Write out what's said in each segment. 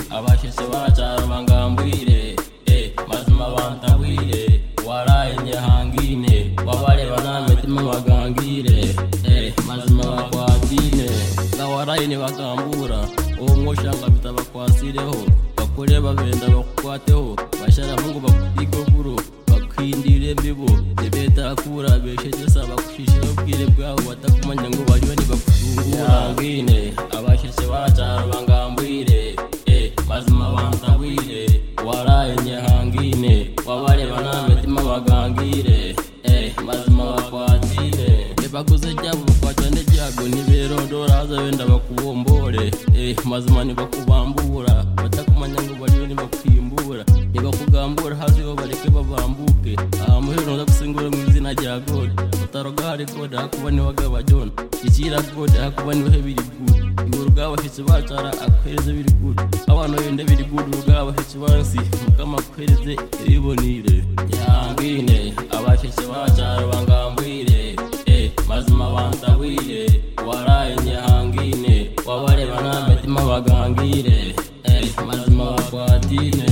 abashyitsi baracyari bangambwire eh, mazima bantabwire warayinye hangine wabareba nta mitima bagangire eh, mazima bakwatine nga warayine bagambura uwo mwoshaka bitabakwasireho bakore babenda bakukwateho basharamungu bakupike kuro bakwindire mbibo nibetakura beshegesa bakushishira ubwire bwabo batakumanya ngo bariwe ntibakushungura ngine abashyitsi baracyari bangambwire eh, mazima bantabwire waraye nyahangine wabareba nta mitima bagangire eh, mazima bakwatire ntibaguze ryabo bakwatira n'ibyago ntiberondora haza wenda bakubombore eh, mazima ntibakubambura batakumanya ngo bariwe ntibakwimbura ntibakugambura haza ibo bareke babambuke aha muhero nza gusingura mu izina rya god bataroga hari god hakuba niwe agaba john ikira god hakuba niwe biri good ibura ubwabashyitsi bacara akwereze biri good abana bende biri good ubwabashyitsi bansi mukama akwereze ibibonire yambine abashyitsi bacara bangambwire eh, mazima bantabwire waraye nyahangine wabareba nta mitima bagangire eh, mazima bakwatine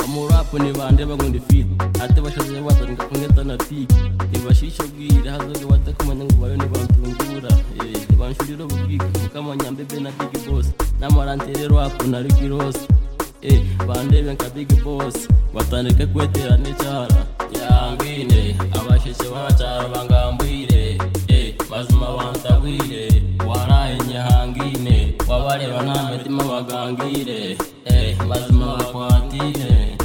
amurapu nibandeba ngo ndi fit ate bashaje batanga kunyeta na tik nibashisha bwira hazoge batakumanya ngo bayo nibantungura eh, nibanshurira ububwika mukamanya mbebe na big boss namarantere rwapu na ricky ross eh, bandebe nka big boss batandike kwetera n'icyara yambine abashyitsi b'abacyaro bangambwire eh, mazima bantabwire waraye nyahangine wabareba nta mitima bagangire eh, mazima bakwatire